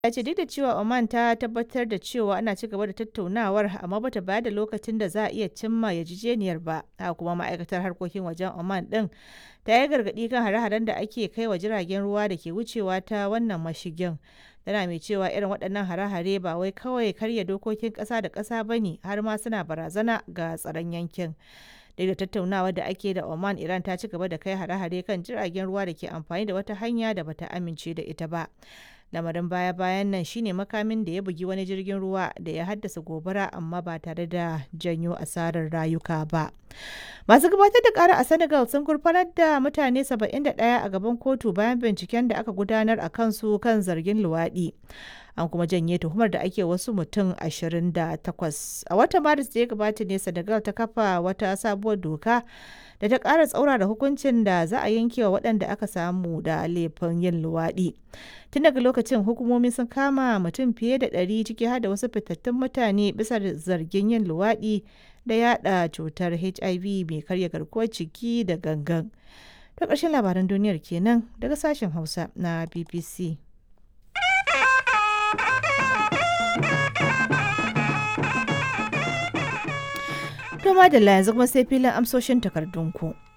ya ce duk da cewa Oman ta tabbatar da cewa ana ci gaba da tattaunawar amma bata bayar da lokacin da za a iya cimma yarjejeniyar ba haka kuma ma'aikatar harkokin wajen Oman din ta yi gargaɗi kan hare-haren da ake kai wa jiragen ruwa da ke wucewa ta wannan mashigin tana mai cewa irin waɗannan hare-hare ba wai kawai karya dokokin ƙasa da ƙasa ba ne har ma suna barazana ga tsaron yankin duk da tattaunawa da ake da Oman Iran ta ci gaba da kai hare-hare kan jiragen ruwa da ke amfani da wata hanya da bata amince da ita ba lamarin baya-bayan nan shine makamin da ya bugi wani jirgin ruwa da ya haddasa gobara amma ba tare da janyo asarar rayuka ba masu gabatar da kara a senegal sun gurfanar da mutane 71 a gaban kotu bayan binciken da aka gudanar a kansu kan zargin luwaɗi an kuma janye tuhumar da ake wasu mutum 28 a watan maris da ya gabata ne senegal ta kafa wata sabuwar doka da ta ƙara tsaura da hukuncin da za a yanke wa waɗanda aka samu da laifin yin luwaɗi tun daga lokacin hukumomi sun kama mutum fiye da ɗari ciki har da wasu fitattun mutane bisa zargin yin luwaɗi da yada cutar hiv mai karya garkuwar ciki da gangan ta ƙarshen labaran duniyar kenan daga sashen hausa na bbc To madalla yanzu kuma sai filin amsoshin takardunku.